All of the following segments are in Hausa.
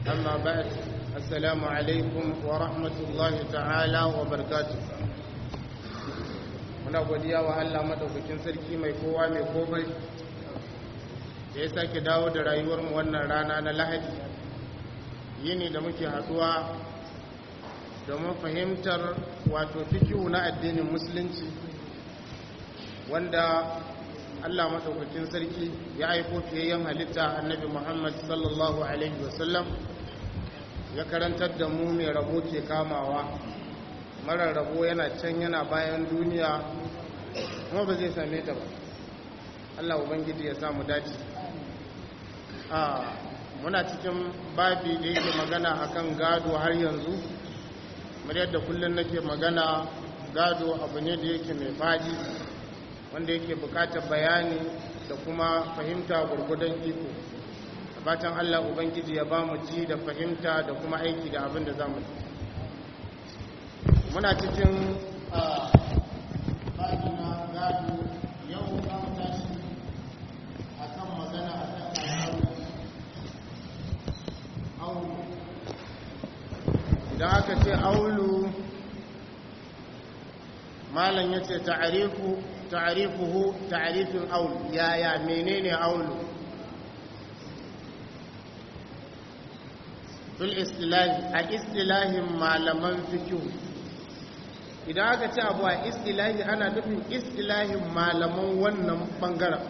أما بعد السلام عليكم ورحمة الله تعالى وبركاته muna godiya wa Allah madaukakin sarki mai kowa mai komai da ya sake dawo da rayuwarmu wannan rana na lahadi yini da muke haduwa domin fahimtar wato fikihu na addinin musulunci wanda Allah madaukakin sarki ya aiko fiyayyen halitta annabi Muhammad sallallahu alaihi wasallam ya karantar da mu mai rabo ke kamawa marar rabo yana can yana bayan duniya kuma ba zai same ta ba Allah ubangiji ya samu dace a muna cikin babi da yake magana akan gado har yanzu kamar yadda kullum nake magana gado abu ne da yake mai fadi wanda yake bukatar bayani da kuma fahimta gurgudan iko fatan Allah ubangiji ya ba mu ji da fahimta da kuma aiki da abin da za mu ji muna cikin na gado yau za mu tashi a kan magana a kan aulu idan aka ce aulu malam ya ce ta'arifuhu ta'arifin aulu yaya menene aulu fil istilahi a istilahin malaman fikihu idan aka ce abu a istilahi ana nufin istilahin malaman wannan bangaren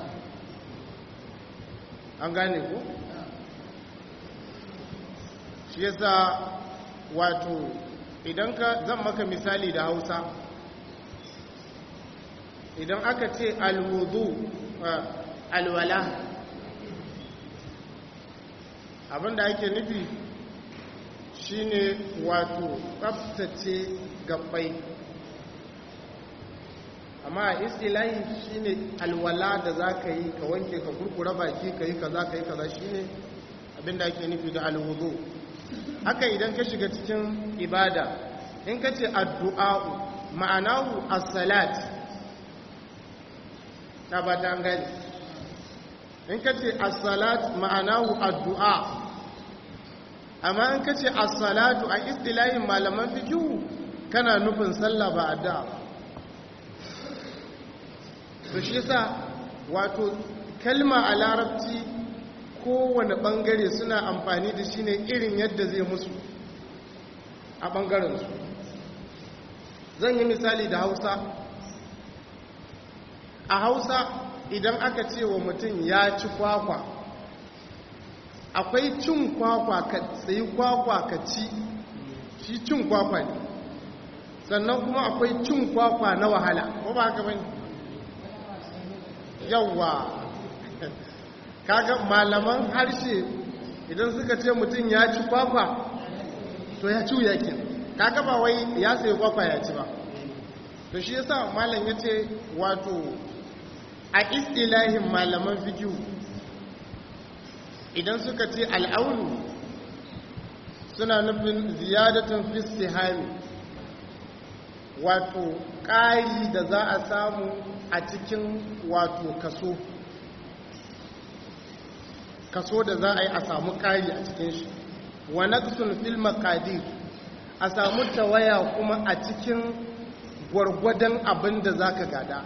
an gane ku shi yasa wato idan ka zan maka misali da hausa idan aka ce alwudu alwala abinda ake nufi shine wato tsaftace gabbai amma a istilahi shine alwala da za ka yi ka wanke ka kurkura baki ka yi kaza ka yi kaza shine abinda ake nufi da alwudu haka idan ka shiga cikin ibada in ka ce addu'a'u ma'anahu as-salat ta ba ta gani in ka ce as-salat ma'anahu addu'a amma in ka ce as-salatu a istilahin malaman fikihu kana nufin sallah ba addu'a to shi yasa wato kalma a larabci kowane bangare suna amfani da shi ne irin yadda zai musu a bangarensu zan yi misali da hausa a hausa idan aka ce wa mutum ya ci kwakwa akwai cin kwakwa ka tsayi kwakwa ka ci shi cin kwakwa ne sannan kuma akwai cin kwakwa na wahala ko ba haka bane yawwa kaga malaman harshe idan suka ce mutum ya ci kwakwa to ya ci yake kaga ba wai ya sayi kwakwa ya ci ba to shi yasa malam ya ce wato a istilahin malaman fikiyu idan suka ce al'aunu suna nufin ziyadatun fistihami wato ƙari da za a samu a cikin wato kaso kaso da za a yi a samu ƙari a cikin shi wa naqsun fil maqadir a samu tawaya kuma a cikin gwargwadon abin da zaka gada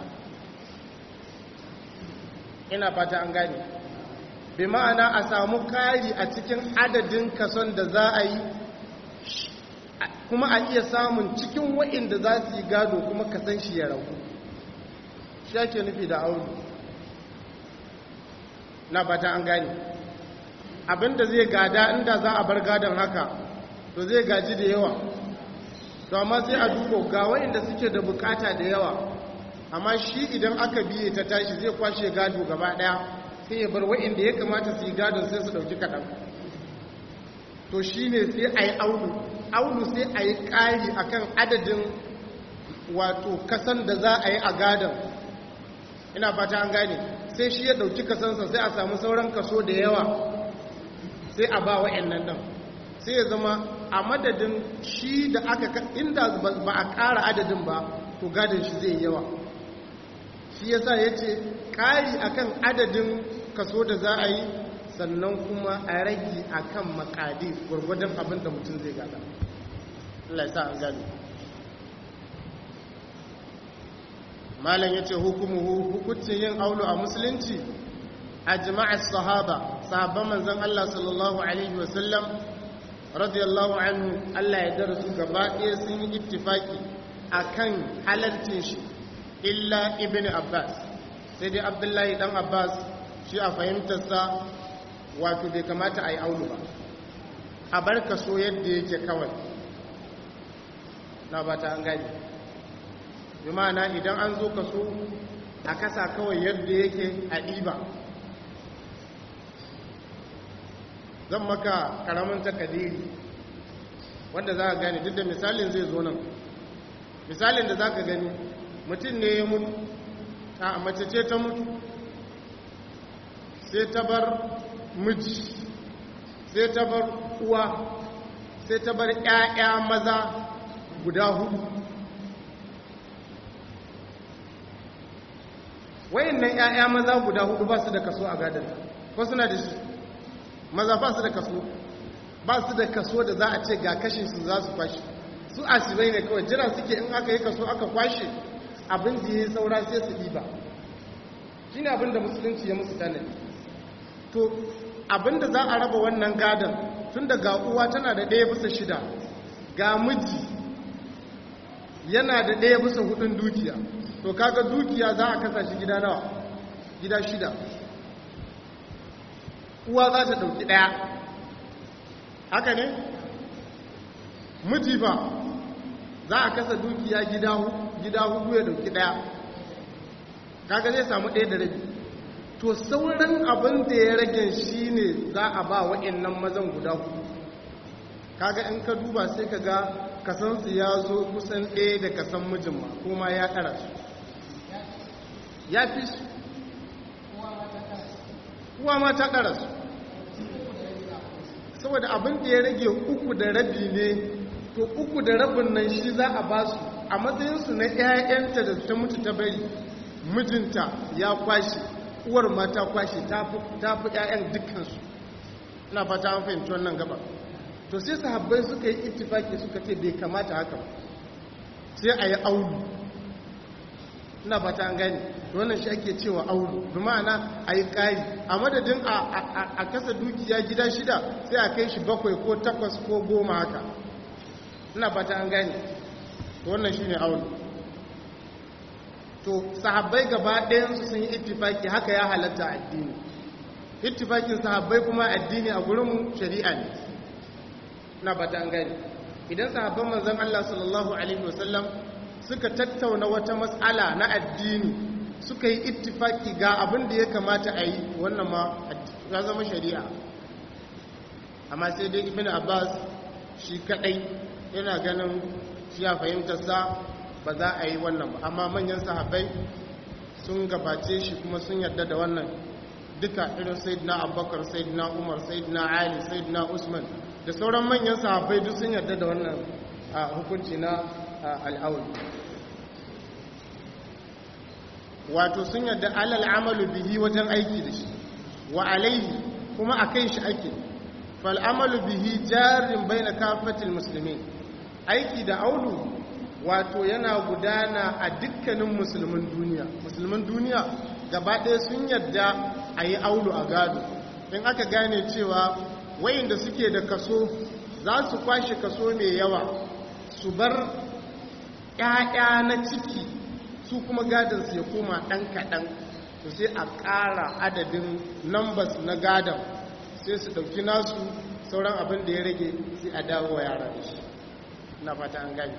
ina fata an gane bi ma'ana a samu ƙari a cikin adadin kason da za a yi kuma a iya samun cikin wa'inda za su yi gado kuma kasan shi ya ragu shi ake nufi da aure na fata an gane abinda zai gada inda za a bar gadon haka to zai gaji da yawa to amma sai a duko ga wa'inda suke da bukata da yawa amma shi idan aka biye ta tashi zai kwashe gado gaba daya sai ya bar wa'inda ya kamata su yi gadon sai su dauki kaɗan to shi ne sai a yi aulu aulu sai a yi ƙari a kan adadin wato kasan da za a yi a gadon ina fata an gane sai shi ya ɗauki kasansa sai a samu sauran kaso da yawa sai a ba wa'annan nan sai ya zama a madadin shi da aka inda ba a ƙara adadin ba to gadon shi zai yawa shi yasa ya ce ƙari akan adadin kaso da za a yi sannan kuma a rage a kan makadi gwargwadon abin da mutum zai gada Allah ya sa an gani malam ya ce hukumuhu hukuncin yin aulu a musulunci a jama'ar sahaba sahabban manzan Allah sallallahu Alaihi wasallam radiyallahu anhu Allah ya darasu gaba ɗaya sun yi ittifaki a kan halartin shi illa ibn abbas sai dai abdullahi dan abbas shi a fahimtarsa wato bai kamata a yi aulu ba a bar kaso yadda yake kawai na ba ta an gani bi ma'ana idan an zo kaso a kasa kawai yadda yake a ɗiba zan maka karamin takadiri wanda za a gani duk da misalin zai zo nan misalin da za ka gani mutum ne ya mutu a mace ce ta mutu sai ta bar miji sai ta bar uwa sai ta bar 'ya'ya maza guda hudu wayannan 'ya'ya maza guda hudu ba su da kaso a gadon ko suna da shi maza ba su da kaso ba su da kaso da za a ce ga kashin su za su kwashe su asibai ne kawai jira suke in aka yi kaso aka kwashe abin da ya saura sai su ɗiba shi ne abin da musulunci ya musu tanadi to abin da za a raba wannan gadon tun da ga uwa tana da ɗaya bisa shida ga miji yana da ɗaya bisa hudun dukiya to kaga dukiya za a kasa shi gida nawa gida shida uwa za ta ɗauki ɗaya haka ne miji ba za a kasa dukiya gida hudu ya ɗauki ɗaya kaga zai samu ɗaya da rabi to sauran abin da ya rage shi ne za a ba wa'annan mazan guda hudu kaga in ka duba sai ka ga kasansu ya zo kusan ɗaya da kasan mijin ma kuma ya ƙara su ya fi su kuwa ma ta ƙara su saboda abin da ya rage uku da rabi ne to uku da rabin nan shi za a ba su a matsayinsu na 'ya'yanta da ta mutu ta bari mijinta ya kwashe uwar ma ta kwashe ta fi 'ya'yan dukkansu ina fata an fahimci wannan gaba to sai sahabbai suka yi ittifaki suka ce bai kamata haka ba sai a yi aulu ina fata an gani wannan shi ake cewa aulu bi ma'ana a yi ƙari a madadin a kasa dukiya gida shida sai a kai shi bakwai ko takwas ko goma haka ina fata an gani wannan shi ne aulu to sahabbai gaba ɗayansu sun yi ittifaki haka ya halatta addini ittifakin sahabbai kuma addini a gurinmu shari'a ne na fata an gani idan sahabban manzon Allah sallallahu alaihi wasallam suka tattauna wata matsala na addini suka yi ittifaki ga abin da ya kamata a yi wannan ma ya zama shari'a amma sai dai ibn abbas shi kadai yana ganin shi ya fahimtarsa ba za a yi wannan ba amma manyan sahabbai sun gabace shi kuma sun yarda da wannan duka irin sayyidina abubakar sayyidina umar sayyidina ali sayyidina usman da sauran manyan sahabbai duk sun yarda da wannan hukunci na al'aul wato sun yarda alal amalu bihi wajen aiki da shi wa alaihi kuma a kai shi ake fal amalu bihi jarin baina kafatil muslimin aiki da aulu wato yana gudana a dukkanin musulmin duniya musulmin duniya gaba ɗaya sun yarda a yi aulu a gado in aka gane cewa wayanda suke da kaso za su kwashe kaso mai yawa su bar ‘ya'ya na ciki su kuma gadonsu ya koma ɗan kaɗan to sai a ƙara adadin numbers na gadon sai su ɗauki nasu sauran abin da ya rage sai a dawo wa yara da shi na fata an gani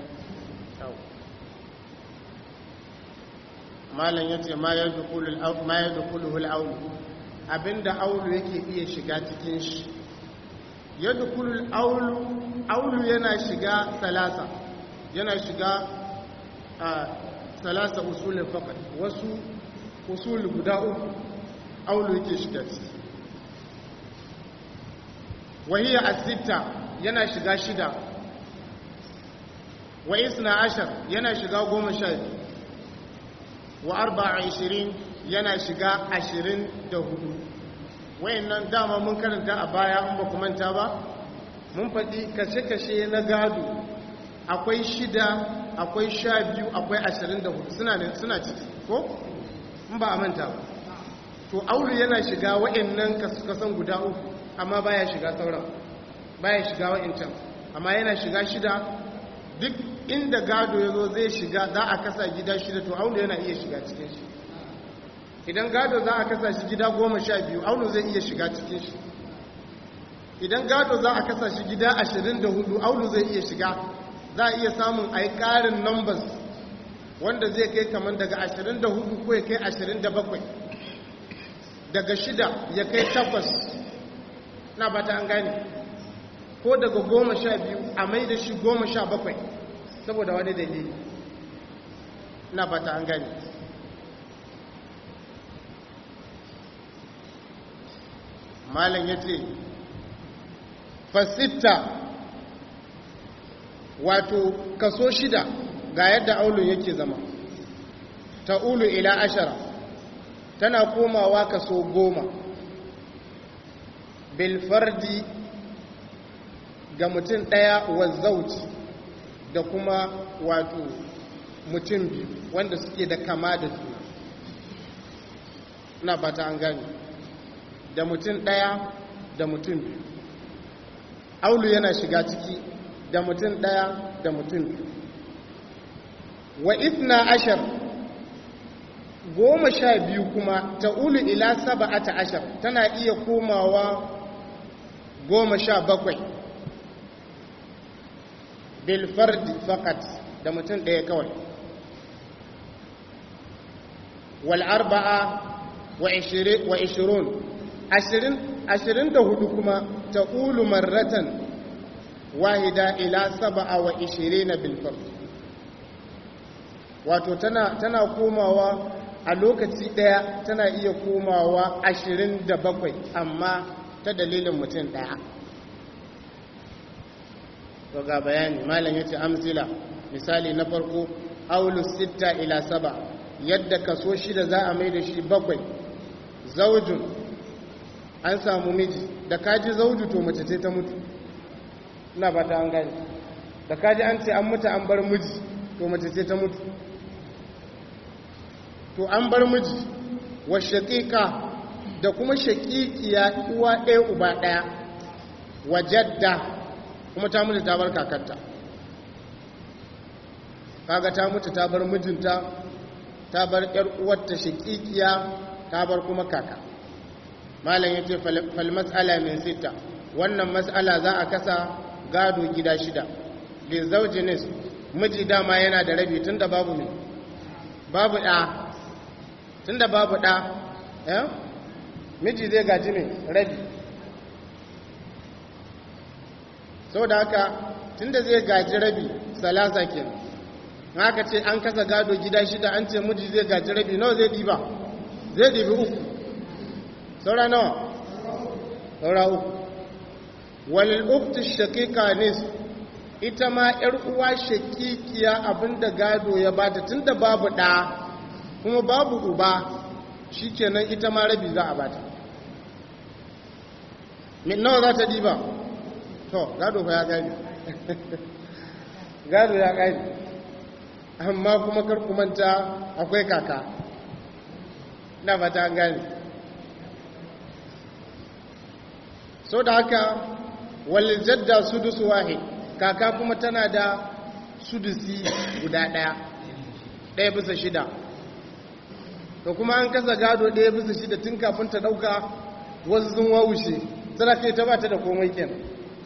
malam ya ce ma ya dukulu aulu abinda aulu yake iya shiga cikin shi ya dukulu aulu yana shiga salasa yana shiga a salasa usulin fakat wasu usul guda uku aulu yake shiga ciki wahiyar asita yana shiga shida wa isna ashar yana shiga goma sha biyu wa arba ashirin yana shiga ashirin da hudu wayannan dama mun karanta a baya in ba ku manta ba mun faɗi kashe-kashe na gado akwai shida akwai sha biyu akwai ashirin da hudu suna ciki ko? in ba a manta ba to aure yana shiga wayannan kasan guda uku amma baya shiga sauran baya shiga wa'incan amma yana shiga shida duk inda gado ya zo zai shiga za a kasa gida shida to aure yana iya shiga cikin shi idan gado za a kasa shi gida goma sha biyu aunu zai iya shiga cikin shi idan gado za a kasa shi gida ashirin da hudu aunu zai iya shiga za a iya samun a yi ƙarin numbers wanda zai kai kamar daga ashirin da hudu ko ya kai ashirin da bakwai daga shida ya kai takwas na ba ta an gane ko daga goma sha biyu a mai da shi goma sha bakwai saboda wani dalili na ba ta an gane malam ya ce fasitta wato kaso shida ga yadda aulun yake zama ta'ulu ila ashara tana komawa kaso goma bilfardi ga mutum ɗaya wa zauci da kuma wato mutum biyu wanda suke da kama da juna na bata an gani da mutum ɗaya da mutum biyu aulu yana shiga ciki da mutum ɗaya da mutum biyu wa ifna ashar goma sha biyu kuma ta ulu ila saba'ata ashar tana iya komawa goma sha bakwai bilfardi fakat da mutum ɗaya kawai wal'arba'a wa ishirun ashirin da hudu kuma ta ulu marratan wahida ila saba'a wa ishirin na bilfardi wato tana, tana komawa a lokaci ɗaya tana iya komawa ashirin da bakwai amma ta dalilin mutum ɗaya to ga bayani malam yace amsila misali na farko aulus sitta ila saba yadda kaso shida za a mai da shi bakwai zaujun an samu miji da kaji zauju to mace ce ta mutu ina ba ta an gani da kaji an ce an mutu an bar miji to mace ce ta mutu to an bar miji wa shaqiqa da kuma shaqiqiya uwa ɗaya uba ɗaya wa jadda kuma ta mutu ta bar kakarta kaga ta mutu ta bar mijinta ta bar ƴar uwarta shaqiqiya ta bar kuma kaka malam yace fal mas'ala min sita wannan mas'ala za a kasa gado gida shida li zawjinis miji dama yana da rabi tunda babu ne babu da tunda babu da eh miji zai gaji ne rabi saboda haka tunda zai gaji rabi salasa kenan haka ce an kasa gado gida shida an ce miji zai gaji rabi nawa zai diba zai dibi uku saura nawa saura uku walil ukti shaqiqa nis ita ma yar uwa shaqiqiya abinda gado ya bata tunda babu da kuma babu uba shikenan ita ma rabi za a bata min nawa za ta diba to gado fa ya gani gado ya gani amma kuma kar ku manta akwai kaka na fata gani so da haka walil jadda sudusu wahid kaka kuma tana da sudusi guda daya daya bisa shida to kuma an kasa gado daya bisa shida tun kafin ta dauka wasu sun wawushe tana kai ta bata da komai kenan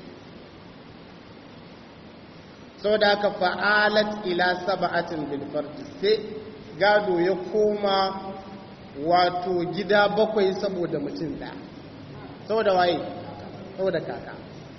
sau da haka fa'alat ila saba'atin bilfarti sai gado ya koma wato gida bakwai saboda mutum da saboda waye saboda kaka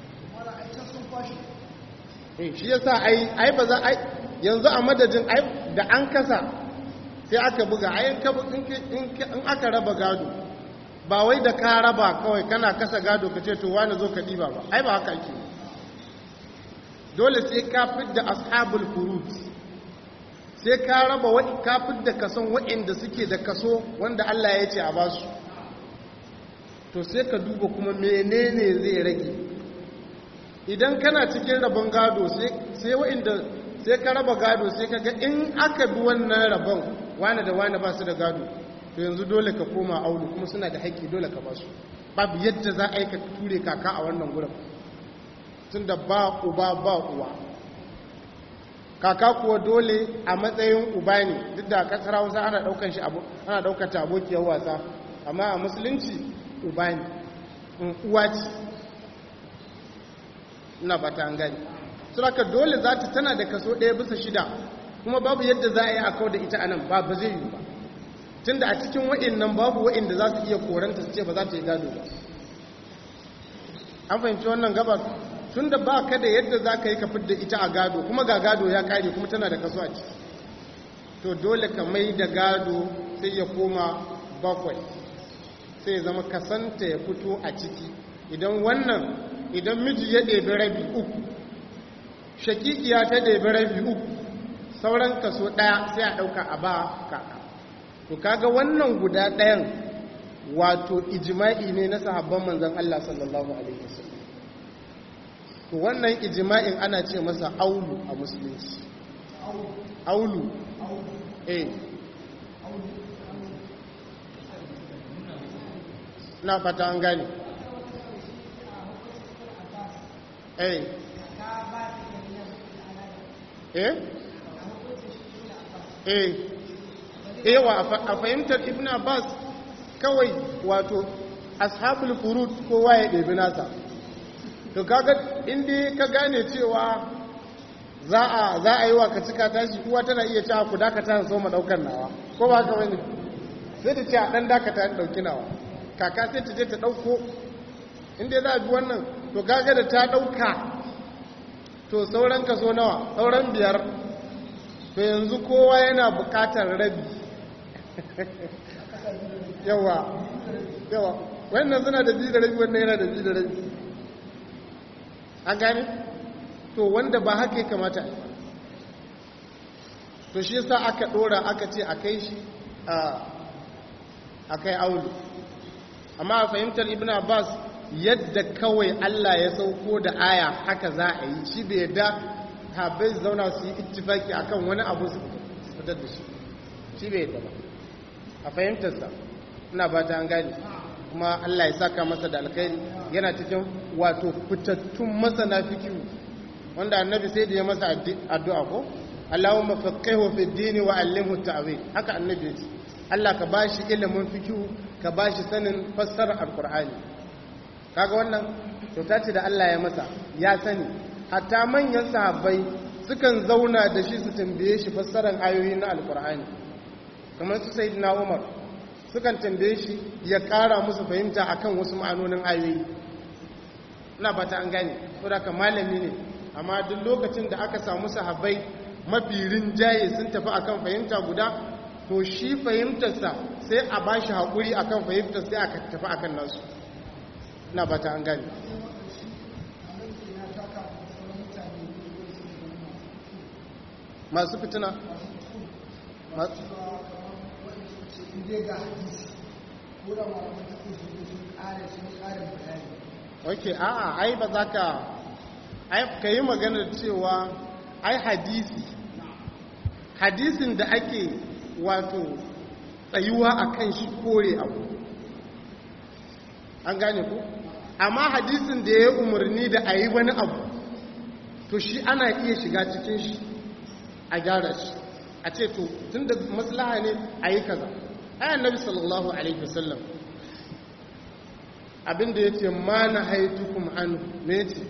shi yasa ai ai ba za ai yanzu a madadin ai da an kasa sai aka buga ai in aka raba gado ba wai da ka raba kawai kana kasa gado ka ce to wani zo ka diba ba ai ba haka ake dole sai ka fidda ashabul furut sai ka raba wa ka fidda kason waɗanda suke da kaso wanda Allah ya ce a basu to sai ka duba kuma menene zai rage idan kana cikin rabon gado sai wa'inda sai ka raba gado sai ka ga in aka bi wannan rabon wane da wane ba su da gado to yanzu dole ka koma aulu kuma suna da haƙƙi dole ka ba su babu yadda za a yi ka ture kaka a wannan gurin tun da ba uba ba uwa kaka kuwa dole a matsayin uba ne duk da kasar hausa ana daukan shi ana daukar ta abokiyar wasa amma a musulunci uba ne uwa ce ina fata an gani suraka dole za ta tana da kaso ɗaya bisa shida kuma babu yadda za a yi a kawo da ita anan ba ba zai yi ba tunda a cikin wa'innan babu wa'inda za su iya koranta su ce ba za ta yi gado ba an fahimci wannan gabar tun da ba ka da yadda za ka yi ka fidda ita a gado kuma ga gado ya kare kuma tana da kaso a ciki to dole ka mai da gado sai ya koma bakwai sai ya zama kasanta ya fito a ciki idan wannan idan miji ya ɗebi rabi uku shakikiya ta ɗebi rabi uku sauran kaso ɗaya sai a ɗauka a ba kaka to kaga wannan guda ɗayan wato ijima'i ne na sahabban manzan Allah sallallahu alaihi wasallam to wannan ijima'in ana ce masa aulu a musulunci aulu eh na fata an gane eh eh eh ewa a fahimtar ibn abbas kawai wato ashabul furut kowa ya ɗebi nasa to kaga inda ka gane cewa za a za a yi wa ka cika tashi kuwa tana iya cewa ku dakata so ma daukar nawa ko ba ka wani sai ta ce a dan dakata ta dauki nawa kaka sai ta je ta dauko inda za a bi wannan to kaga da ta dauka to sauran kaso nawa sauran biyar to yanzu kowa yana bukatar rabi yawa yawa wannan suna da biyu da rabi wannan yana da biyu da rabi an gane to wanda ba haka ya kamata to shi yasa aka dora aka ce a kai shi a kai aulu amma a fahimtar ibn abbas yadda kawai allah ya sauko da aya haka za a yi shi bai yadda habai zauna su yi ittifaki akan wani abu su fitar da shi shi bai yadda ba a fahimtarsa ina ba ta an gane kuma Allah ya saka masa da alkhairi yana cikin wato fitattun masana fikihu wanda annabi sai da ya masa addu'a ko Allahumma faqihu fi dini wa allimhu ta'wil haka annabi ya ce Allah ka bashi ilimin fikihu ka bashi sanin fassarar alqur'ani kaga wannan kyauta ce da Allah ya masa ya sani hatta manyan sahabbai sukan zauna da shi su tambaye shi fassarar ayoyi na alqur'ani kamar su sayyidina Umar sukan tambaye shi ya kara musu fahimta akan wasu ma'anonin ayoyi ina ba ta an gane saboda ka malami ne amma duk lokacin da aka samu sahabbai mafi rinjaye sun tafi akan fahimta guda to shi fahimtarsa sai a ba shi haƙuri akan fahimtar sai aka tafi akan nasu ina ba ta an gane masu fitina masu inda ga hadisi ko da malaman ta ko su sun kare sun kare bayani ok a'a ai ba za ka ai ka yi maganar cewa ai hadisi hadisin da ake wato tsayuwa a kan shi kore abu an gane ku amma hadisin da ya umarni da a yi wani abu to shi ana iya shiga cikin shi a gyara shi a ce to tun da maslaha ne a yi kaza ai annabi sallallahu alaihi wasallam abinda ya ce ma na haitukum an ne ce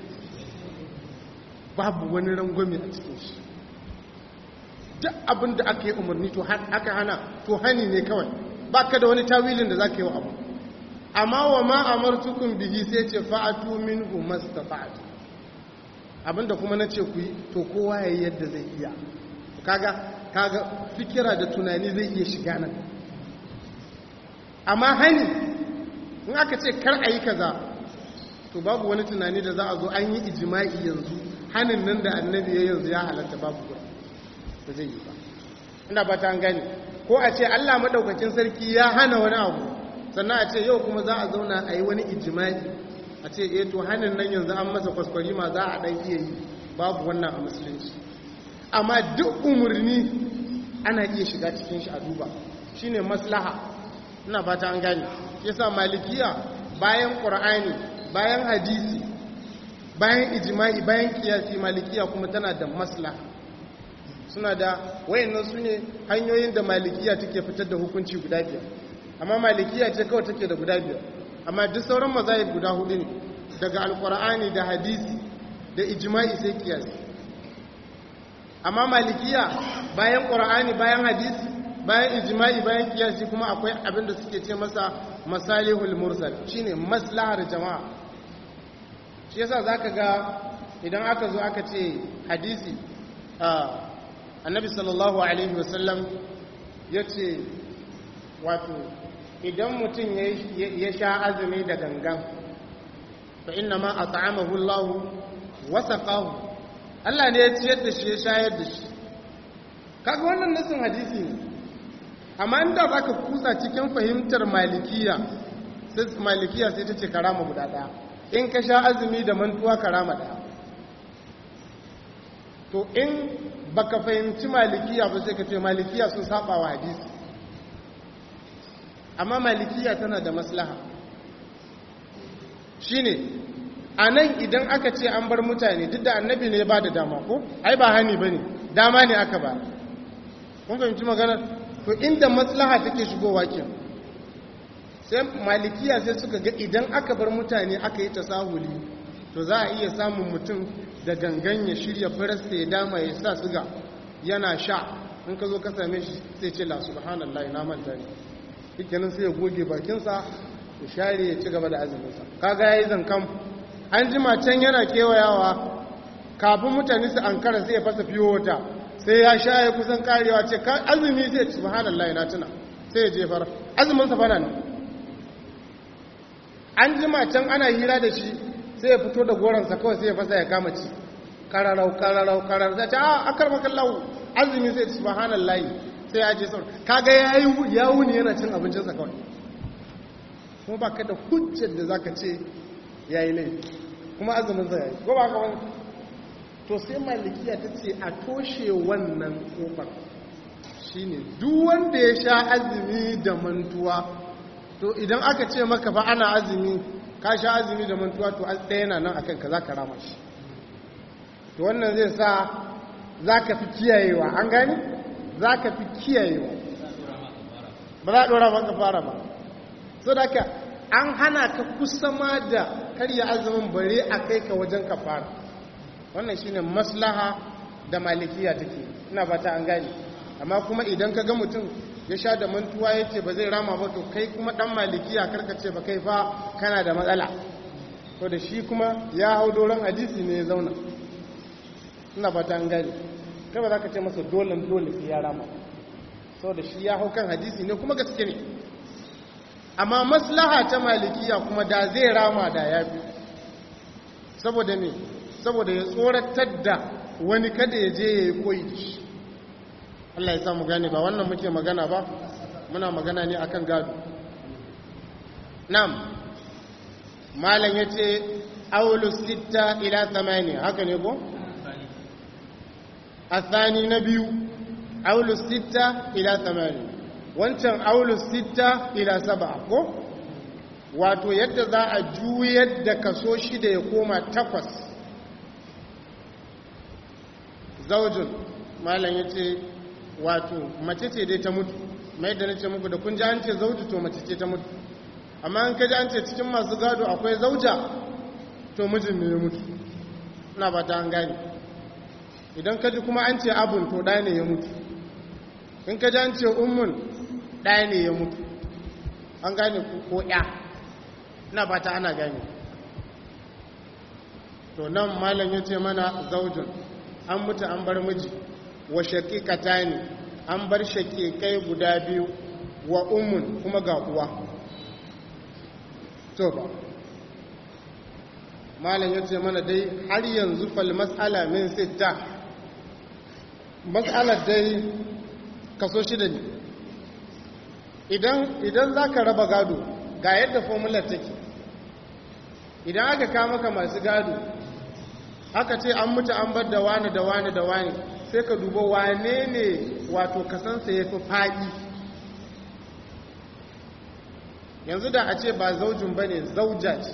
babu wani rangwame a cikin shi duk abinda aka yi umarni to aka hana to hani ne kawai ba ka da wani tawilin da za ka yi wa abu amma wa ma amartukum bihi sai ce fa'atu minhu mastafa'atu abinda kuma na ce ku yi to kowa ya yi yadda zai iya kaga kaga fikira da tunani zai iya shiga nan amma hani in aka ce kar a yi kaza to babu wani tunani da za a zo an yi ijima'i yanzu hannun nan da annabi ya yanzu ya halatta babu ba da zai yi ba ina ba ta gani ko a ce allah maɗaukakin sarki ya hana wani abu sannan a ce yau kuma za a zauna a yi wani ijimai a ce eh to hannun nan yanzu an masa kwaskwari ma za a ɗan iya yi babu wannan a musulunci amma duk umarni ana iya shiga cikin shi a duba shine maslaha ina fata an gane yasa malikiya bayan qur'ani bayan hadisi bayan ijma'i bayan kiyasi malikiya kuma tana da maslaha suna da wayannan su ne hanyoyin da malikiya take fitar da hukunci guda biyar amma malikiya ce kawai take da guda biyar amma duk sauran mazahib guda hudu ne daga alqur'ani da hadisi da ijma'i sai kiyasi amma malikiya bayan qur'ani bayan hadisi bayan ijma'i bayan kiyasi kuma akwai abin da suke ce masa masalihul mursal shine maslahar jama'a shi yasa zaka ga idan aka zo aka ce hadisi annabi sallallahu alaihi wasallam yace wato idan mutum ya sha azumi da gangan fa inna ma at'amahu Allah wa saqahu Allah ne ya ciyar da shi ya shayar da shi kaga wannan nasin hadisi ne amma inda za ka kusa cikin fahimtar malikiya sai malikiya sai ta ce karama guda daya in ka sha azumi da mantuwa karama daya to in baka fahimci malikiya ba sai ka ce malikiya sun saba wa hadisi amma malikiya tana da maslaha shine a nan idan aka ce an bar mutane duk da annabi ne ba da dama ko ai ba hani ba ne dama ne aka ba kun fahimci maganar to inda maslaha take shigowa ke sai malikiya sai suka ga idan aka bar mutane aka yi tasahuli to za a iya samun mutum da gangan ya shirya farasta ya dama ya sa suga yana sha in ka zo ka same shi sai ce la subhanallah na manta ne shikenan sai ya goge bakinsa ya share ya ci gaba da azuminsa kaga yayi zankan an jima can yana kewayawa kafin mutane su ankara sai ya fasa fiyo wata sai ya sha ya kusan karewa ce azumi sai subhanallah na tuna sai ya jefar azumin sa fana ne an jima can ana hira da shi sai ya fito da goransa kawai sai ya fasa ya kama ci kararau kararau kararau sai ta a akar makallahu azumi sai subhanallah sai ya je sau kaga yayi ya wuni yana cin abincinsa kawai kuma ba ka da hujjar da zaka ce yayi laifi kuma azumin sa yayi ko ba ka wani to sai malikiya ta ce a toshe wannan kofar shine duk wanda ya sha azumi da mantuwa to idan aka ce maka fa ana azumi ka sha azumi da mantuwa to an ɗaya na nan akan ka za ka rama shi to wannan zai sa za ka fi kiyayewa an gani za ka fi kiyayewa ba za a ɗora maka fara ba so da ka an hana ka kusa ma da karya azumin bare a kai ka wajen ka fara wannan shine maslaha da malikiya take ina fata an gane amma kuma idan ka ga mutum ya sha da mantuwa yake ba zai rama ba to kai kuma dan malikiya karkace ba kai fa kana da matsala to da shi kuma ya hau doron hadisi ne ya zauna ina fata an gane kai ba za ka ce masa dole dole sai ya rama sau da shi ya hau kan hadisi ne kuma gaske ne amma maslaha ta malikiya kuma da zai rama da ya fi saboda me saboda ya tsoratar da wani kada ya je ya yi koyi da shi Allah ya samu gane ba wannan muke magana ba muna magana ne akan gado nam malam ya ce aulus litta ila thamani haka ne ko? athani na biyu aulus litta ila thamani wancan aulus litta ila saba ko? wato yadda za a juyar da kaso shida ya koma takwas zaujin malam ya ce wato mace ce dai ta mutu mai da nace muku da kun ji an ce zauji to mace ce ta mutu amma an kaji an ce cikin masu gado akwai zauja to mijin ne ya mutu ina ba ta an gane idan kaji kuma an ce abun to ɗaya ne ya mutu in kaji an ce ummun ɗaya ne ya mutu an gane ko ya ina ba ta ana gane to nan malam ya ce mana zaujin an mutu an bar miji wa shaƙiƙata ne an bar shaƙiƙai guda biyu wa umun kuma ga uwa to ba malam ya ce mana dai har yanzu fal matsala min sita matsalar dai kaso shida ne idan za ka raba gado ga yadda formular take idan aka kama maka masu gado aka ce an mutu an bar da wani da wani da wani sai ka duba wane ne wato kasansa ya fi faɗi yanzu da a ce ba zaujin ba ne zauja ce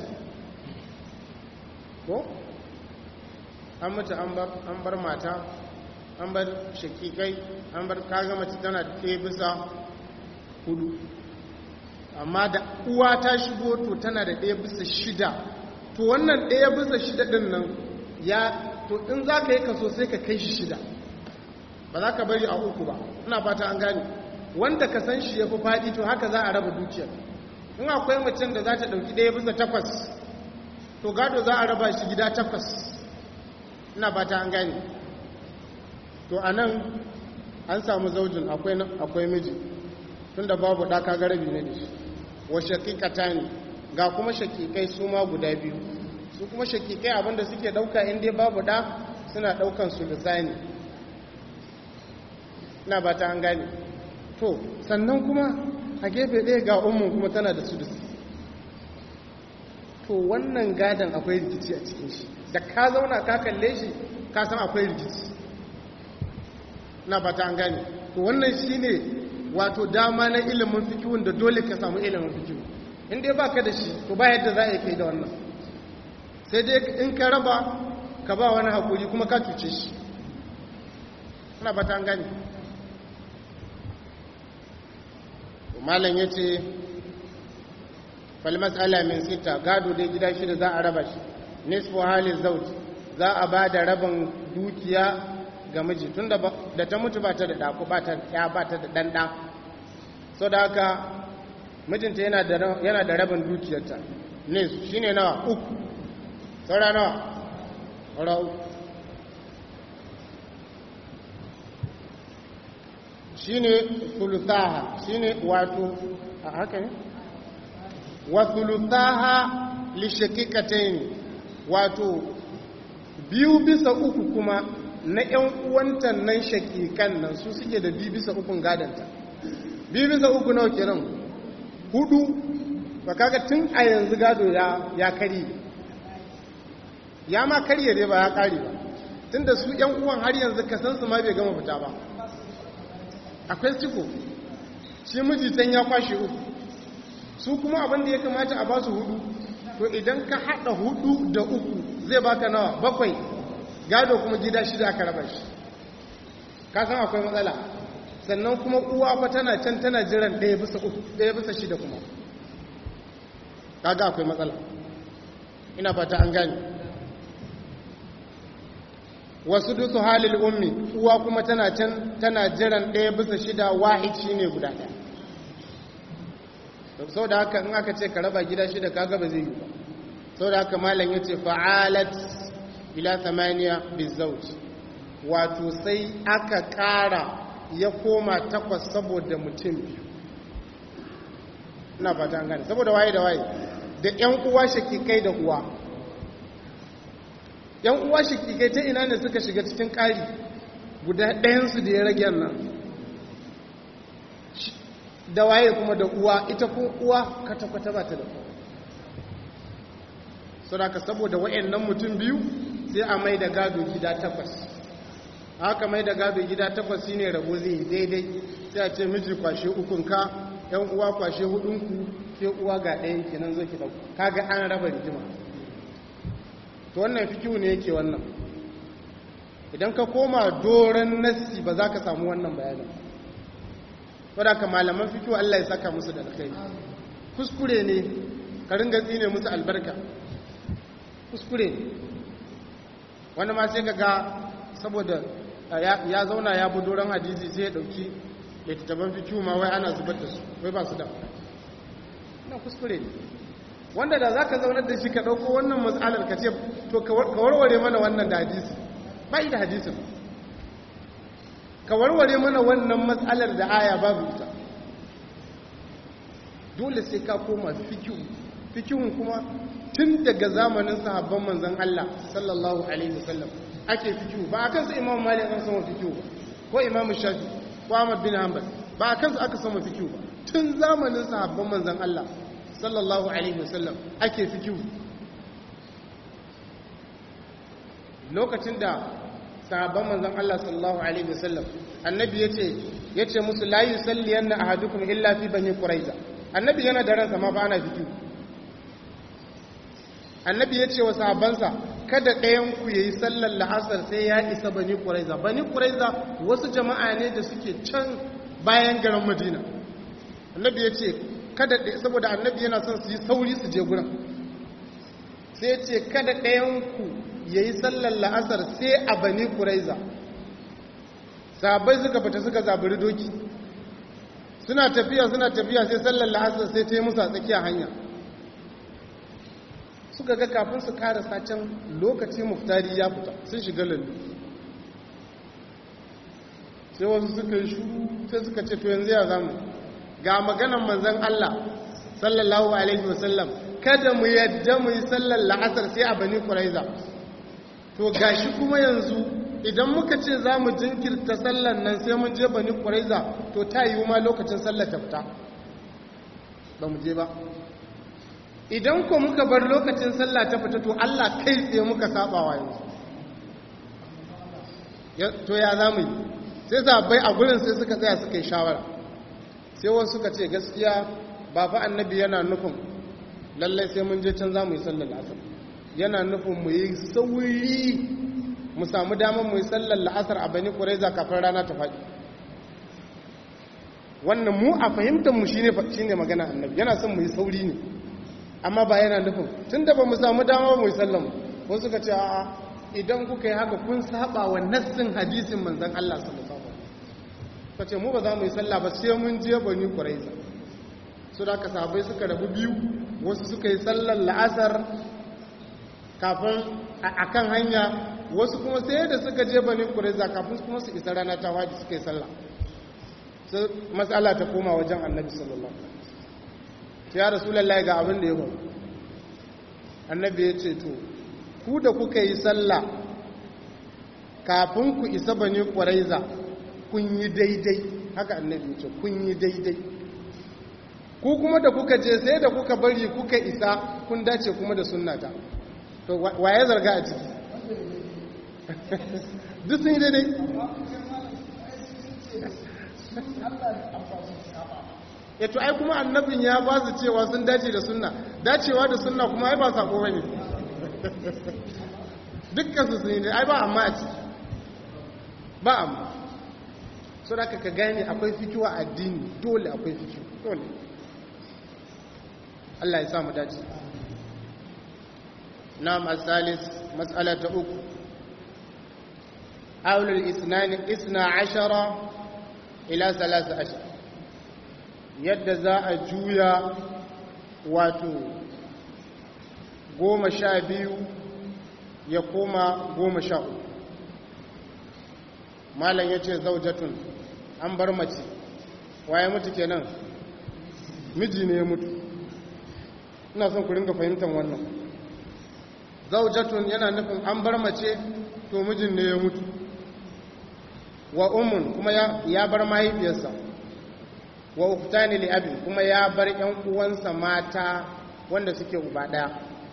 ko an mutu an bar mata an bar shakikai an bar kaga mace tana ɗaya bisa hudu amma da uwa ta shigo to tana da ɗaya bisa shida to wannan ɗaya bisa shida ɗin nan ya to in za ka yi kaso sai ka kai shi shida ba za ka bari a uku ba ina fata an gane wanda ka san shi ya fi faɗi to haka za a raba dukiyar in akwai macen da za ta ɗauki ɗaya bisa takwas to gado za a raba shi gida takwas ina fata an gane to a nan an samu zaujin akwai miji tun da babu ɗaka garabi na da shi wa shakikata ne ga kuma shakikai su ma guda biyu su kuma shakikai abinda suke ɗauka inda babu ɗa suna ɗaukan su lisani ina ba ta an gane to sannan kuma a gefe ɗaya ga umman kuma tana da su to wannan gadon akwai rikici a cikin shi da ka zauna ka kalle shi ka san akwai rikici na ba ta an gane to wannan shi ne wato dama na ilimin fikiwun da dole ka samu ilimin fikiwu in dai ba ka da shi to ba yadda za a yi kai da wannan sai dai in ka raba ka ba wani haƙuri kuma ka cuce shi na ba ta an gane malam ya ce falmasala min sita gado dai gida shida za a raba shi nisfu halin zauji za a ba da rabin dukiya ga miji tun da ta mutu ba ta da ɗaku ba ta ya ba ta da ɗanɗa so da haka mijinta yana da rabin dukiyarta nis shi ne nawa uku saura nawa saura uku shi ne sulutaha shi ne wato a haka ne wa sulutaha lishakikatain wato biyu bisa uku kuma na ‘yan uwantan nan shakikan nan su suke da biyu bisa ukun gadanta biyu bisa uku nawa kenan hudu ba kaga tun a yanzu gado ya karye ya ma karye dai ba ya kare ba tun da su ‘yan uwan har yanzu kasansu ma bai gama fita ba akwai ciko shi mijitan ya kwashe uku su kuma abin da ya kamata a ba su hudu to idan ka haɗa hudu da uku zai baka nawa bakwai gado kuma gida shida aka raba shi ka san akwai matsala sannan kuma uwa fa tana can tana jiran ɗaya bisa uku ɗaya bisa shida kuma kaga akwai matsala ina fata an gane wasu dusu halil ummi uwa kuma tana can tana jiran ɗaya bisa shida wahid shine guda ɗaya sau da haka in aka ce ka raba gida shida kaga ba zai yi ba sau da haka malam ya ce fa'alat ila samaniya bizauj wato sai aka ƙara ya koma takwas saboda mutum biyu ina fata an gane saboda waye da waye da ‘yan uwa shakikai da uwa ‘yan uwa shakikai ta ina ne suka shiga cikin ƙari guda ɗayansu da ya rage nan da waye kuma da uwa ita ko uwa kwata-kwata ba ta da kowa saboda saboda wayannan mutum biyu sai a mai da gado gida takwas haka mai da gado gida takwas shine rabo zai daidai sai a ce miji kwashe ukunka yan uwa kwashe hudunku sai uwa ga ɗayan kenan zo ki dauka kaga an raba rigima to wannan fikihu ne yake wannan idan ka koma doron nassi ba za ka samu wannan bayanin wadda ka malaman fikihu Allah ya saka musu da alkhairi kuskure ne ka ringa tsine musu albarka kuskure wani ma sai ga saboda ya zauna ya bi doron hadisi sai ya dauki littattafan fikiyu ma wai ana zubar da su wai ba su da na kuskure ne wanda da za ka zaunar da shi ka ɗauko wannan matsalar ka ce to ka warware mana wannan da hadisi ba yi da hadisin ka warware mana wannan matsalar da aya babu ita dole sai ka koma fikiyu fikihun kuma tun daga zamanin sahabban manzan Allah sallallahu alaihi wasallam ake fikihu ba a kansu imam malik an sama fikihu ba ko imam shafi ko ahmad bin hanbal ba a kansu aka sama fikihu ba tun zamanin sahabban manzan Allah sallallahu alaihi wasallam ake fikihu lokacin da sahabban manzon Allah sallallahu alaihi wasallam annabi yace yace musu la yusalliyanna ahadukum illa fi bani quraiza annabi yana da ransa ma fa ana fikihu annabi yace wa sahabbansa kada ɗayan ku yayi sallar la'asar sai ya isa bani quraiza bani quraiza wasu jama'a ne da suke can bayan garin madina annabi yace kada saboda annabi yana son su yi sauri su je gurin sai yace kada ɗayan ku ya yi sallar la'asar sai a bani kuraiza sabai suka fita suka zaburi doki suna tafiya suna tafiya sai sallar la'asar sai ta yi musa tsakiya hanya suka ga kafin su karasa can lokaci muftari ya fita sun shiga lallu sai wasu suka yi shuru sai suka ce to yanzu ya zamu ga maganan manzan Allah sallallahu alaihi wasallam kada mu yadda mu yi sallar la'asar sai a bani kuraiza to gashi kuma yanzu idan muka ce za mu jinkirta sallar nan sai mun je bani ƙwaraiza to ta yi ma lokacin sallar ta fita ba mu je ba idan ko muka bar lokacin sallar ta fita to allah kai tsaye muka sabawa yanzu to ya za mu yi sai zabai a gurin sai suka tsaya suka yi shawara sai wasu suka ce gaskiya ba fa annabi yana nufin lallai sai mun je can za mu yi sallar asar yana nufin mu yi sauri mu samu damar mu yi sallar la'asar a bani ƙuraiza kafin rana ta faɗi wannan mu a fahimtar mu shine shine magana annabi yana son mu yi sauri ne amma ba yana nufin tunda ba mu samu damar mu yi sallar mu wasu suka ce a'a idan kuka yi haka kun saba wa nassin hadisin manzon Allah sallallahu alaihi wasallam kace mu ba za mu yi sallah ba sai mun je bani ƙuraiza su da ka sahabbai suka rabu biyu wasu suka yi sallar la'asar kafin a kan hanya wasu kuma sai da suka je bani kureza kafin kuma su isa rana ta waje suka yi sallah sai matsala ta koma wajen annabi sallallahu alaihi wasallam ya rasulullahi ga abin da ya faru annabi ya ce to ku da kuka yi sallah kafin ku isa bani kureza kun yi daidai haka annabi ya ce kun yi daidai ku kuma da kuka je sai da kuka bari kuka isa kun dace kuma da sunnata to waye zarga a ciki duk sun yi daidai ya to ai kuma annabin ya ba su cewa sun dace da sunna dacewa da sunna kuma ai ba sako bane dukkan su sun yi ai ba amma a ciki ba amma so da ka gane akwai fikiwa addini dole akwai fikiwa dole Allah ya sa mu dace نعم الثالث مسألة أكو أول الإثنان إثنى عشر إلى ثلاث عشر يد زاء جويا واتو قوم شابيو يقوم قوم شاء ما لن يتي زوجة an bar mace waye mutu kenan miji ne ya mutu ina son ku ringa fahimtar wannan zaujatun yana nufin an bar mace to mijin ne ya mutu wa ummun kuma ya bar mahaifiyarsa wa uktani li abi kuma ya bar ƴan uwansa mata wanda suke uba daya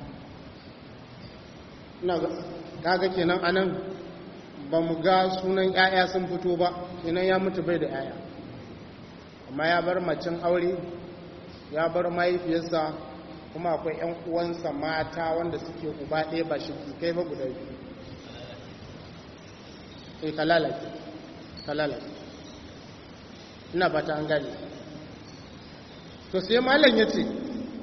ina kaga kenan anan ba mu ga sunan ƴaƴa sun fito ba kenan ya mutu bai da ƴaƴa amma ya bar macen aure ya bar mahaifiyarsa kuma akwai 'yan uwansa mata wanda suke uba ɗaya ba shi kai ba guda biyu sai kalalaki kalalaki ina fata an gani to sai malam ya ce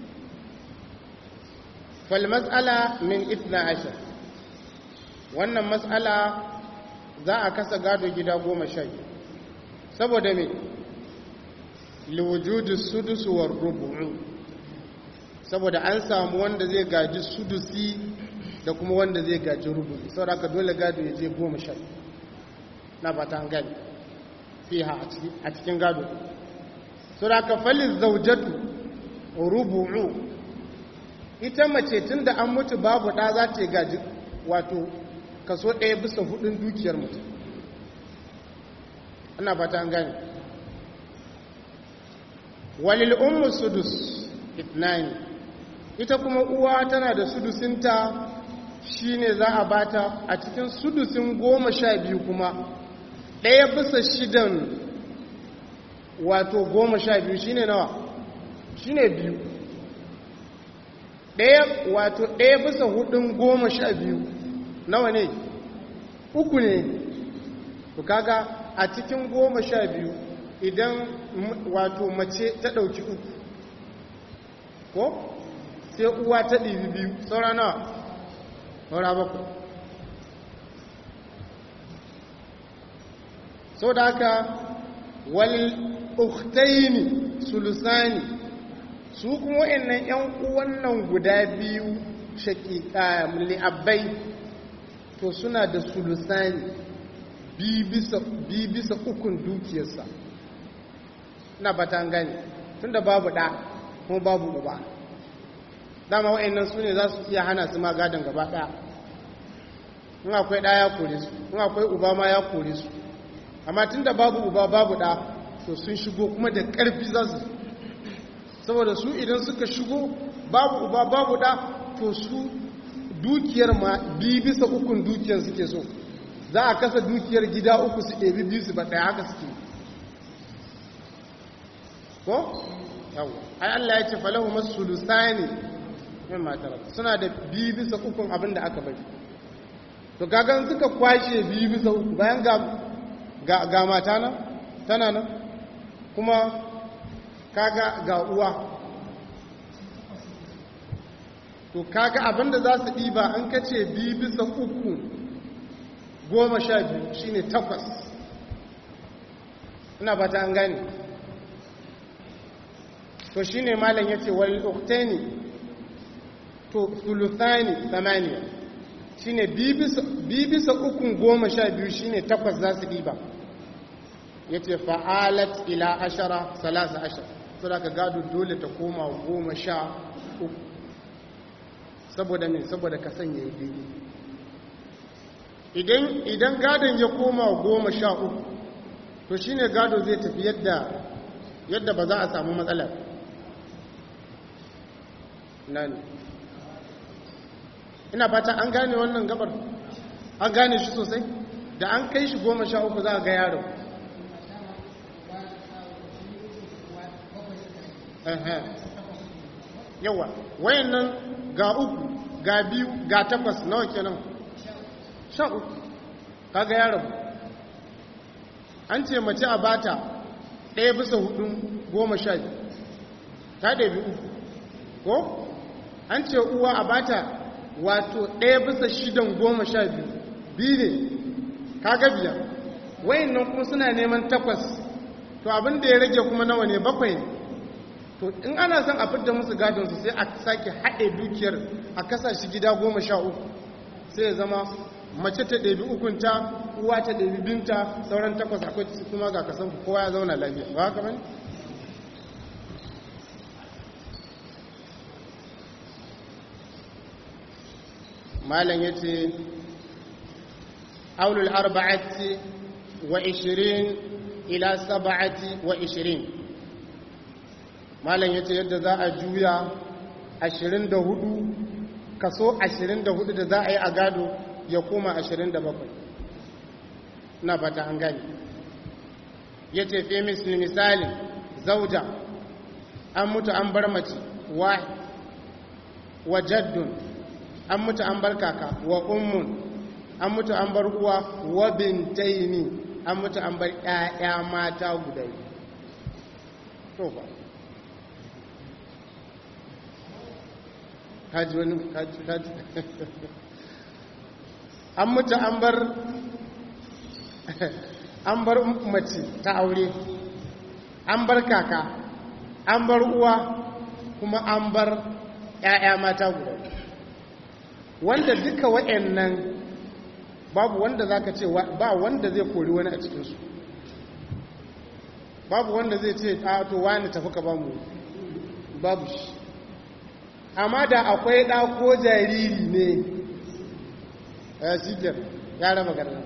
falmas'ala min itna ashir wannan mas'ala za a kasa gado gida goma sha saboda me liwujudu sudusu war rubu'u saboda an samu wanda zai gaji sudusi da kuma wanda zai gaji rubu'i saboda aka dole gado ya je goma sha na ba ta gani fiha a cikin gado saboda aka falin zaujatu rubu'u ita mace tun da an mutu babu ɗa za ta gaji wato kaso ɗaya bisa hudun dukiyar mutum ana ba ta gani walil ummu sudus itnani ita kuma uwa tana da sudusinta shine za a bata a cikin sudusin goma sha biyu kuma ɗaya bisa shidan wato goma sha biyu shine nawa shine biyu ɗaya wato ɗaya bisa hudun goma sha biyu nawa ne uku ne to kaga a cikin goma sha biyu idan wato mace ta ɗauki uku ko sai uwa ta ɗibi biyu saura nawa saura bakwai sau da haka wal uktaini sulusani su kuma wa'annan 'yan uwan nan guda biyu shaƙiƙa li'abbai to suna da sulusani bi bisa ukun dukiyarsa na batan gani tun da babu ɗa kuma babu uba dama wa'annan su ne za su iya hana su ma gadon gaba ɗaya in akwai ɗa ya kore su in akwai uba ma ya kore su amma tun da babu uba babu ɗa to sun shigo kuma da ƙarfi za su saboda su idan suka shigo babu uba babu ɗa to su dukiyar ma bi bisa ukun dukiyar suke so za a kasa dukiyar gida uku su ɗebi biyu su ba ɗaya haka suke ko? yawo ai Allah ya ce falahu masu lusani min matar suna da biyu bisa ukun abin da aka bari to gagan suka kwashe biyu bisa uku bayan ga ga mata nan tana nan kuma kaga ga uwa to kaga abinda za su ɗiba an kace biyu bisa uku goma sha biyu shine takwas ina ba ta an gani to shine malam ya ce wal uktani to suluthani samaniya shine biyu bisa ukun goma sha biyu shine takwas za su ɗiba ya ce fa'alat ila ashara salasa ashar su da ka gado dole ta koma goma sha uku saboda mai saboda ka sanya ya daidai idan gadon ya koma goma sha uku to shi ne gado zai tafi yadda yadda ba za a samu matsalar nan ina fata an gane wannan gabar an gane shi sosai da an kai shi goma sha uku za a ga yaro yawa wayannan ga uku ga biyu ga takwas nawa kenan sha uku kaga yaron an ce mace a bata ɗaya bisa hudun goma sha biyu ta ɗabi uku ko an ce uwa a bata wato ɗaya bisa shidan goma sha biyu biyu ne kaga biyar wayannan kuma suna neman takwas to abin da ya rage kuma nawa ne bakwai ne to in ana son a fidda musu gadonsu sai a sake haɗe dukiyar a kasa shi gida goma sha uku sai ya zama mace ta ɗabi ukunta uwa ta ɗabi binta sauran takwas akwai kuma ga kasan kowa ya zauna lafiya ba haka bane malam ya ce aulul arba'ati wa ishirin ila saba'ati wa ishirin malam ya ce yadda za a juya 24 kaso 24 da za a yi a gado ya koma 27 na fata an gani ya ce fi misali zauja an mutu an bar mace wa wa jaddun an mutu an bar kaka wa ummun an mutu an bar uwa wa bintaini an mutu an bar ƴaƴa mata guda to ba kaji wani kaji kaji an mutu an bar an bar mace ta aure an bar kaka an bar uwa kuma an bar ‘ya'ya mata guda wanda duka wa'yannan babu wanda za ka ce ba wanda zai kori wani a cikinsu babu wanda zai ce a to wani tafi ka ba mu babu shi amma da akwai ɗa ko jariri ne ya sikir ya raba garin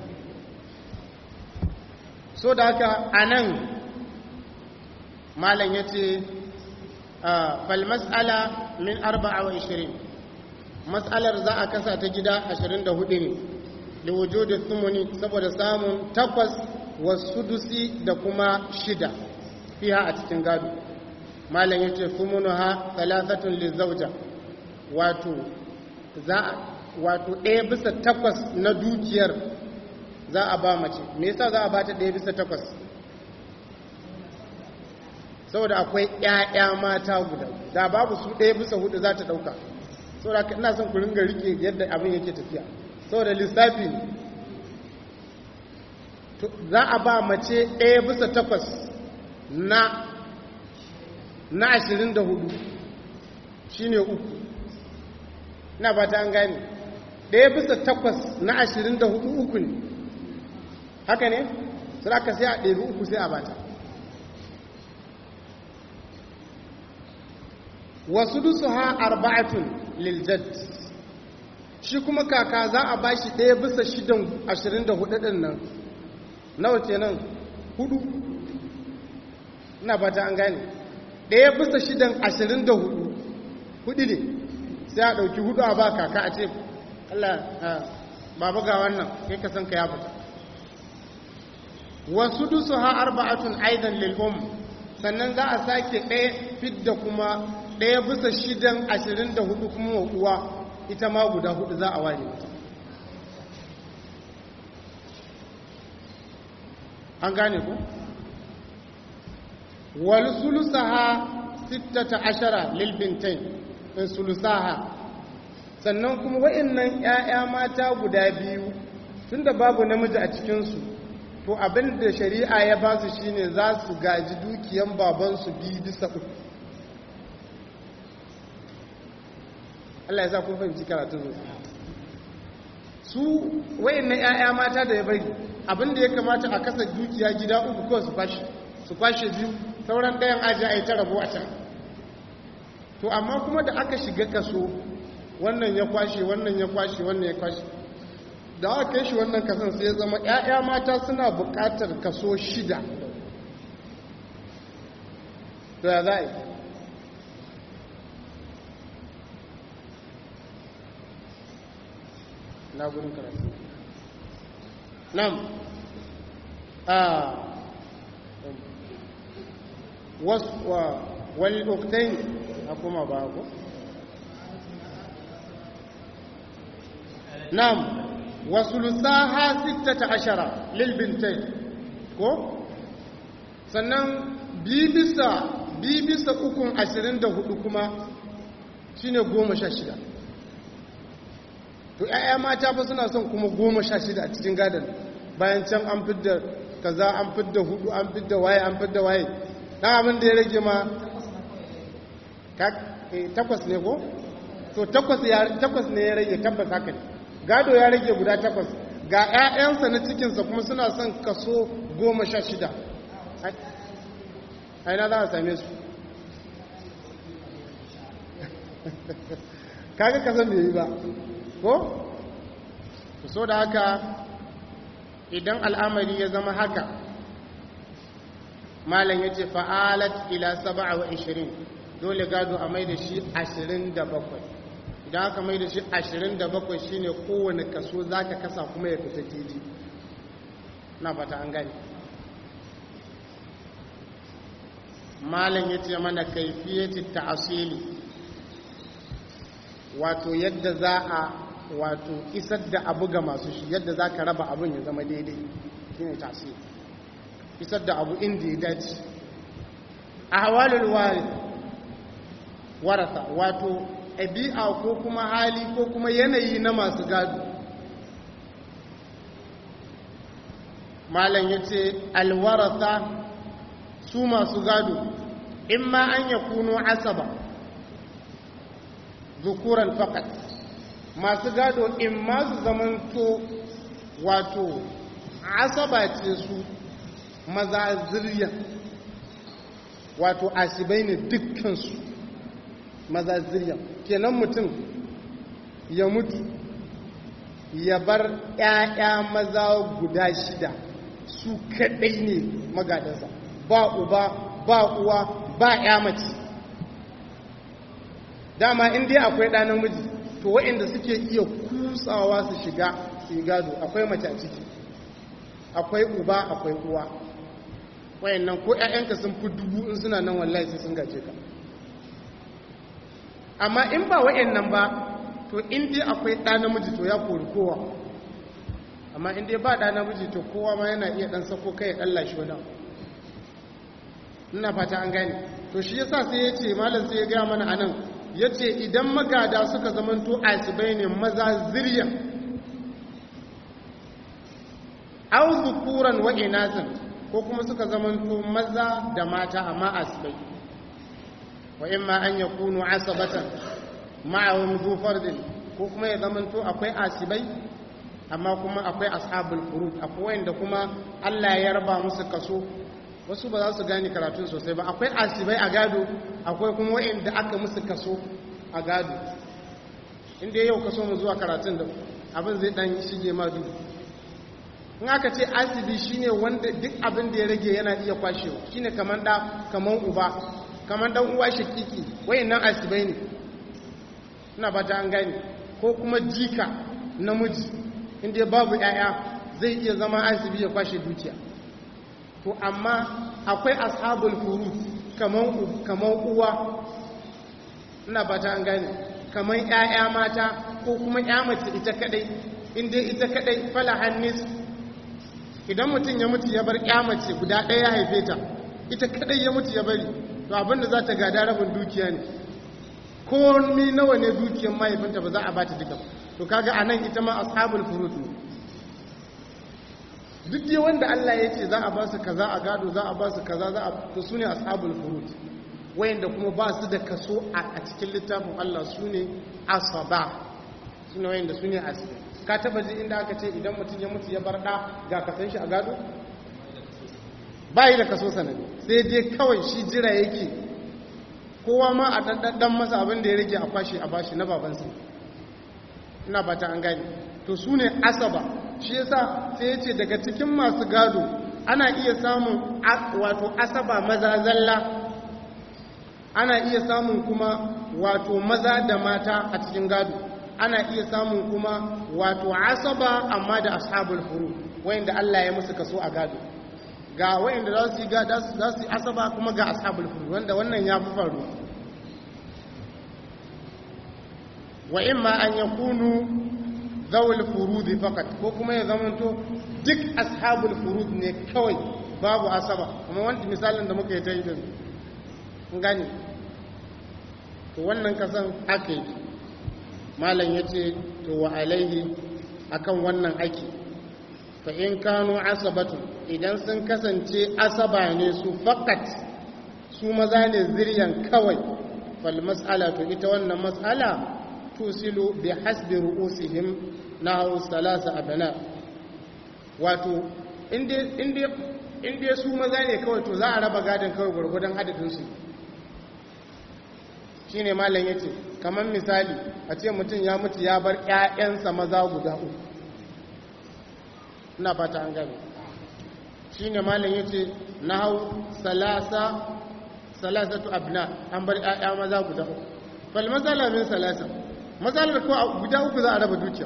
so da haka a nan malam ya ce fal mas'ala min 24 mas'alar za a kasa ta gida 24 ne da wujudi thumuni saboda samun takwas wasudusi da kuma shida fiha a cikin gado malam yace thumunuha thalathatun lizawja wato za wato ɗaya bisa takwas na dukiyar za a ba mace me yasa za a ba ta ɗaya bisa takwas saboda akwai ƴaƴa mata guda da babu su ɗaya bisa hudu za ta ɗauka saboda ina son ku ringa rike yadda abin yake tafiya saboda lissafi ne za a ba mace ɗaya bisa takwas na na ashirin da hudu shi ne uku ina ba ta an gane ɗaya bisa takwas na ashirin da hudu uku ne haka ne sai aka sai a ɗari uku sai a bata wasu dusu ha arba'atun liljad shi kuma kaka za a bashi ɗaya bisa shidan ashirin da hudu ɗin nan nawa kenan hudu ina fata an gane ɗaya bisa shidan ashirin da hudu hudu ne sai a ɗauki hudu a ba kaka a ce Allah babu ga wannan kai ka san ka ya fita wasu dusu ha arba'atun aidan lil'um sannan za a sake ɗaya fidda kuma ɗaya bisa shidan ashirin da hudu kuma wa uwa ita ma guda hudu za a ware mata an gane ku wal sulusaha sittata ashara lil bintain in sulusaha sannan kuma wa'annan ƴaƴa mata guda biyu tunda babu namiji a cikin su to abin da shari'a ya ba su shine za su gaji dukiyan baban su bi bisa uku Allah ya sa kun fahimci karatu su wa'annan ƴaƴa mata da ya bari abin da ya kamata a kasa dukiya gida uku kawai su kwashe su kwashe biyu sauran ɗayan aji a yi ta rabo a can to amma kuma da aka shiga kaso wannan ya kwashe wannan ya kwashe wannan ya kwashe da aka kai shi wannan kasan sai ya zama 'ya'ya mata suna buƙatar kaso shida to ya za a yi na gudun karatu nan a والأختين أقوم أباكم نعم وثلثاها ستة عشر للبنتين كو sannan bibisa bibisa ukun ashirin da hudu kuma shine goma sha shida to 'ya'ya mata fa suna son kuma goma sha shida a cikin gadon bayan can an fidda kaza an fidda hudu an fidda waye an fidda waye dan abin da ya rage ma takwas ne ko to takwas ne ya rage tabbas haka ne gado ya rage guda takwas ga 'ya'yansa na cikinsa kuma suna son kaso goma sha shida aina za a same su kaga kasan da yi ba ko? so da haka idan al'amari ya zama haka malam ya ce fa'alat ila saba'a wa ishirin dole gado a mai da shi ashirin da bakwai idan aka mai da shi ashirin da bakwai shi ne kowane kaso za ka kasa kuma ya fita daidai na fata an gani malam ya ce mana kaifiyati ta'asili wato yadda za a wato isar da abu ga masu shi yadda za ka raba abin ya zama daidai shi ne ta'asili isar da abu inda ya dace a hawalul warasa wato ɗabi'a ko kuma hali ko kuma yanayi na masu gado malam ya ce alwarasa su masu gado in ma an ya kuno asaba zukuran fakat masu gado in ma su zamanto wato asaba ce su maza zirya wato asibai ne dukkansu maza zirya kenan mutum ya mutu ya bar ‘ya'ya maza guda shida su kaɗai ne magadansa ba uba ba uwa ba ‘ya mace dama in dai akwai ɗa namiji to waɗanda suke iya kutsawa su shiga su yi gado akwai mace a ciki akwai uba akwai uwa wayannan ko ƴaƴanka sun fi dubu in suna nan wallahi sai sun gaje ka amma in ba wayannan ba to in dai akwai ɗa namiji to ya kori kowa amma in dai ba ɗa namiji to kowa ma yana iya ɗan sako kai ya ɗan lashe wani ina fata an gane to shi yasa sai ya ce malam sai ya gaya mana anan ya ce idan magada suka zamanto asibai ne maza ziryan au zukuran wa inasan ko kuma suka zamanto maza da mata amma asibai wa imma an yakunu asabatan ma'ahum zu fardin ko kuma ya zamanto akwai asibai amma kuma akwai ashabul furud akwai wanda kuma Allah ya raba musu kaso wasu ba za su gane karatun sosai ba akwai asibai a gado akwai kuma wa'inda aka musu kaso a gado inda yau kaso mu zuwa karatun da abin zai dan shige ma duhu in aka ce asibi shine wanda duk abin da ya rage yana iya kwashewa shine kaman da kaman uba kaman dan uwa shakiki wayannan asibai ne ina ba ta an gane ko kuma jika namiji inda babu yaya zai iya zama asibi ya kwashe dukiya to amma akwai ashabul furud kaman kaman uwa ina ba ta an gane kaman ƴaƴa mata ko kuma ƴa mace ita kadai inda ita kadai fala hannis idan mutum ya mutu ya bar ƴa mace guda ɗaya ya haife ta ita kadai ya mutu ya bari to abinda za ta gada rabin dukiya ne ko mi nawa ne dukiyar mahaifinta ba za a bata duka to kaga anan ita ma ashabul furud ne duk dai wanda Allah ya ce za a ba su kaza a gado za a ba su kaza za a to su ne ashabul furud wayanda kuma ba su da kaso a cikin littafin Allah su ne asaba su ne wayanda su ne asibi ka taba ji inda aka ce idan mutum ya mutu ya bar da ga kasan shi a gado ba yi da kaso sanadi sai dai kawai shi jira yake kowa ma a ɗanɗan masa abin da ya rage a kwashe a bashi na babansa ina ba ta an gani to su ne asaba shi yasa sai ya ce daga cikin masu gado ana iya samun wato asaba maza zalla ana iya samun kuma wato maza da mata a cikin gado ana iya samun kuma wato asaba amma da ashabul furu wayanda Allah ya musu kaso a gado ga wayanda za su yi gado za su yi asaba kuma ga ashabul furu wanda wannan ya fi faru wa imma an yakunu zawul furudi fakat ko kuma ya zamanto duk ashabul furud ne kawai babu asaba kuma wanda misalin da muka yi ta yi da gani to wannan kasan aka yi malam ya ce to wa alaihi akan wannan aiki fa in kanu asabatu idan sun kasance asaba ne su fakat su maza ne ziryan kawai fal mas'ala to ita wannan mas'ala tusilu bi hasbi ru'usihim nahu salasa abana wato inda su maza ne kawai to za a raba gadon kawai gwargwadon adadinsu shi ne malam ya ce kamar misali a ce mutum ya mutu ya bar 'ya'yansa maza guda uku ina fata an gane shi ne malam ya ce na hau salasa salasatu abna an bar 'ya'ya maza guda uku fal matsala min salasa matsalar ko guda uku za a raba dukiya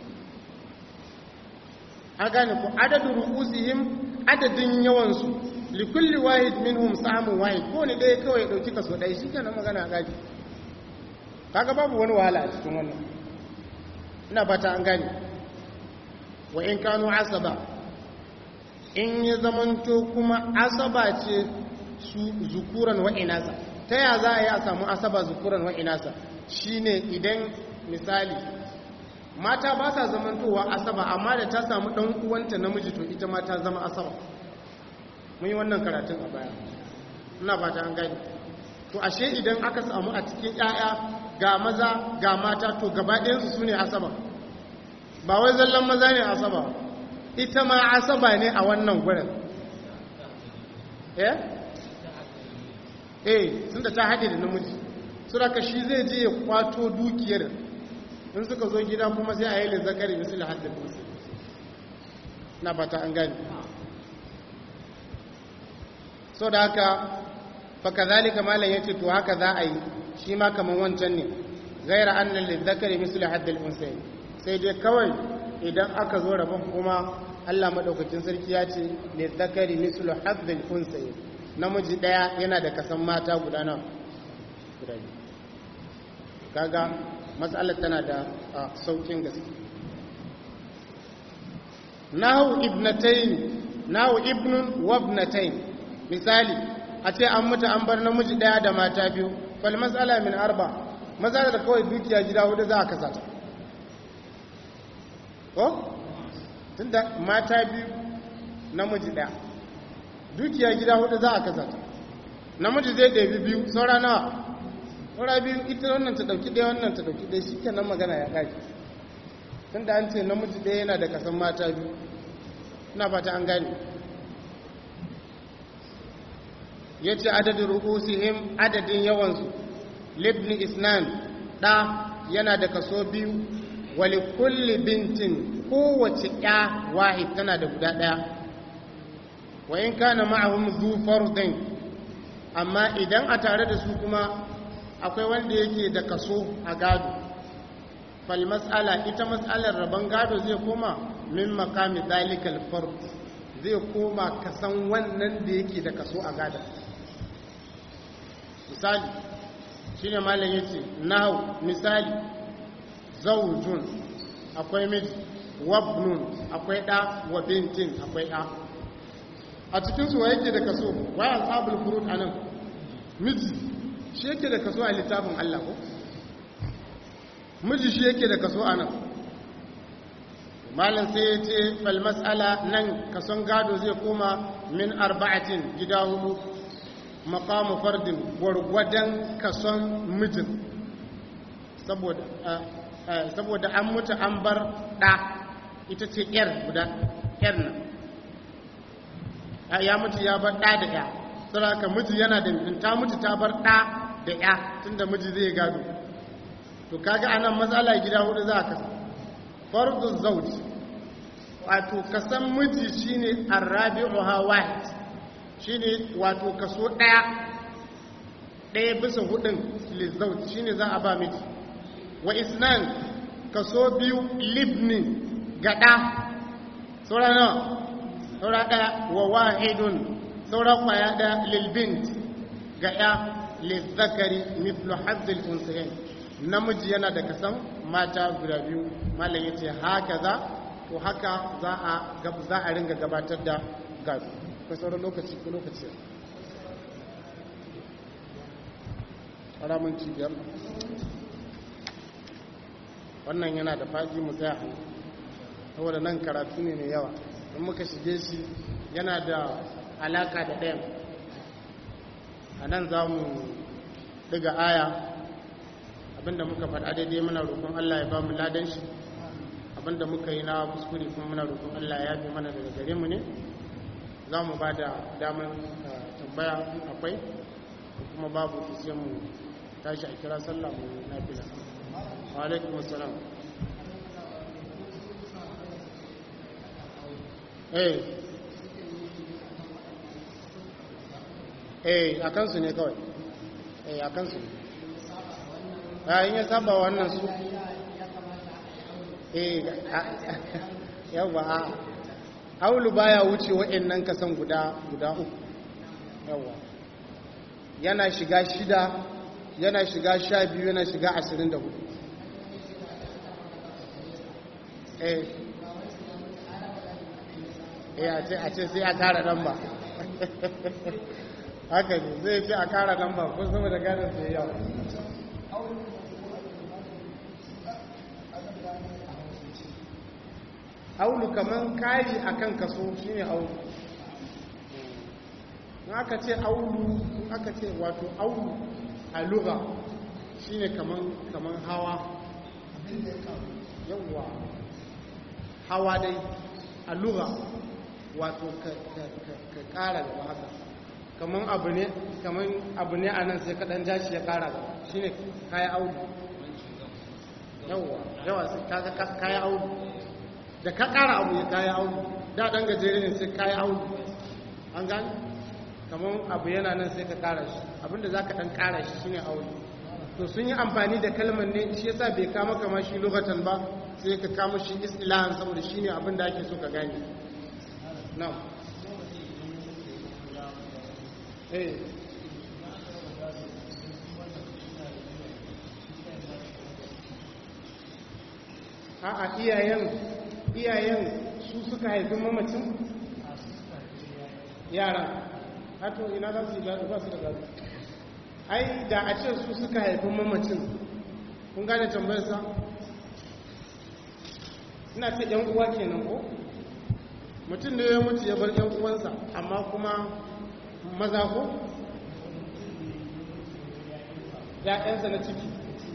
a gane ku adadin ru'usihim adadin yawansu likulli wahid minhum samun wahid ko ne dai kawai ya dauki kaso ɗaya shi kenan magana a gaji kaga babu wani wahala a cikin wannan ina fata an gane wa in kanu asaba in ya zamanto kuma asaba ce su zukuran wa inasa ta ya za a yi a samu asaba zukuran wa inasa shine idan misali mata ba sa zamantowa asaba amma da ta samu ɗan uwanta namiji to ita ma ta zama asaba mun yi wannan karatun a baya ina ba ta an gani to ashe idan aka samu a cikin 'ya'ya ga maza ga mata to gaba ɗayansu su ne asaba ba wai zallan maza ne asaba ita ma asaba ne a wannan gurin eh eh sun da ta haɗe da namiji su raka shi zai je ya kwato dukiyar in suka zo gida kuma sai a yi lizzakari misali haddin musu na bata an gani so da haka faka zalika malam ya ce to haka za a yi shi ma kaman wancan ne gaira annan lizzakari misli haddal unsayi sai dai kawai idan aka zo rabon kuma Allah madaukakin sarki ya ce lizzakari misli haddal unsayi namiji daya yana da kasan mata guda nawa guda biyu kaga matsalar tana da saukin gaske nahu ibnatayn nahu ibnun wa ibnatayn misali a ce an mutu an bar namiji daya da mata biyu fal mas'ala min arba maza da kawai dukiya gida hudu za a kasa ta ko tunda mata biyu namiji daya dukiya gida hudu za a kasa ta namiji zai ɗabi biyu saura nawa saura biyu ita wannan ta ɗauki ɗaya wannan ta ɗauki ɗaya shi kenan magana ya ƙari tunda an ce namiji ɗaya yana da kasan mata biyu ina fata an gane ya ce adadin rukusihim adadin yawansu libni isnan ɗa yana da kaso biyu wali kulli bintin kowace ya wahid tana da guda ɗaya wa in kana ma'ahum zu fardin amma idan a tare da su kuma akwai wanda yake da kaso a gado fal mas'ala ita mas'alar rabon gado zai koma min makami zalikal fard zai koma kasan wannan da yake da kaso a gado misali shine malam yace nahu misali zawjun akwai miji wabnun akwai da wa bintin akwai da a cikin su yake da kaso wa ashabul furud anan miji shi yake da kaso a littafin Allah ko miji shi yake da kaso anan malam sai ya ce fal mas'ala nan kason gado zai koma min arba'atin gida hudu maqamu fardin gwargwadon kason mijin saboda saboda an mutu an bar ɗa ita ce ‘yar guda ‘yar nan ya mutu ya bar ɗa da ‘ya saboda miji yana da ta mutu ta bar ɗa da ‘ya tun da miji zai gado to kaga anan matsala gida hudu za a kasa fardu zauj wato kasan miji shine arrabi'uha wahid shine wato kaso ɗaya ɗaya bisa hudun lizauj shine za a ba miji wa isnan kaso biyu libni gada saura nawa saura daya wa wahidun saura kwaya daya lilbint ga ya lizzakari mithlu hazzil unsayin namiji yana da kasan mata guda biyu malam yace haka za to haka za a za a ringa gabatar da gado ko sauran lokaci ko lokaci ƙaramin cibiyar wannan yana da faɗi mu tsaya saboda nan karatu ne mai yawa in muka shige shi yana da alaka da ɗayan a nan za mu ɗiga aya abinda muka faɗa daidai muna roƙon allah ya ba mu ladan shi abinda muka yi na kuskure kuma muna roƙon allah ya fi mana daga gare mu ne za mu ba da damar tambaya akwai kuma babu sai mu tashi a kira sallah mu na fila alaikum assalam eh eh a kansu ne kawai eh a kansu ne bayan ya saba wannan su eh yawa a aulu baya wuce waɗannan kasan guda guda uku yawa yana shiga shida yana shiga sha biyu yana shiga ashirin da hudu eh a ce sai a kara lamba haka ne zai ce a kara lamba ko sama da gadon sai yawa aulu kaman kari akan kaso shine aulu in aka ce aulu in aka ce wato aulu a lugha shine kaman kaman hawa yawwa hawa dai a lugha wato ka kara gaba haka kaman abu ne kaman abu ne anan sai ka dan jashi ya kara gaba shine kai aulu yawwa yawa sai kaga kai aulu da ka kara abu ya kai aulu da dan gajere ne sai kai aulu an gani kamar abu yana nan sai ka kara shi abinda za ka ɗan kara shi shine aure to sun yi amfani da kalmar ne shi yasa bai kama kama shi lokacin ba sai ka kama shi istilahan saboda shi ne abin da ake so ka gane na eh a'a iyayen iyayen su suka haifi mamacin yaran hato ina za su yi gado ba su da gado ai da a ce su suka haifi mamacin kun gane tambayarsa ina ce yan uwa kenan ko mutum da ya mutu ya bar yan uwansa amma kuma maza ko ya'yansa na ciki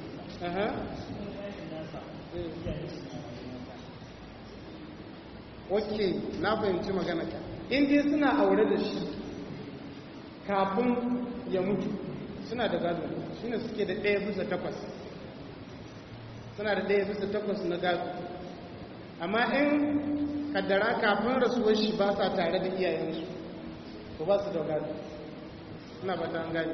ok na fahimci magana ka inda suna aure da shi kafin ya mutu suna da gado shi ne suke da ɗaya bisa takwas suna da ɗaya bisa takwas na gado amma in kaddara kafin rasuwar shi ba sa tare da iyayensu ko ba su da gado suna ba ta gani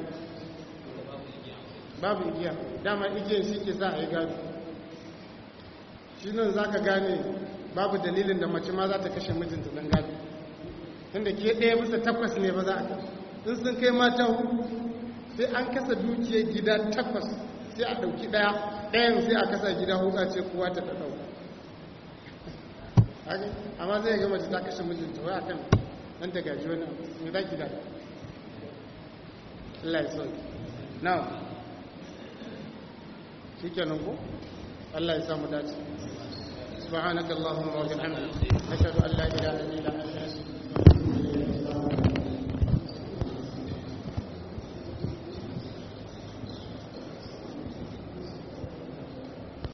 babu igiya dama igiyar shi ke sa a yi gado shi nan za ka gane babu dalilin da mace ma za ta kashe mijinta don gado tunda ke ɗaya bisa takwas ne ba za a kashe in sun kai mata hudu sai an kasa dukiyar gida takwas sai a ɗauki ɗaya ɗayan sai a kasa gida hudu a ce kowa ta ɗauka amma zai ga mace ta kashe mijinta wai akan dan ta gaji wani mai za ki da Allah ya sauki now shi kenan ko Allah ya samu dace سبحانك اللهم وبحمدك أشهد أن لا إله إلا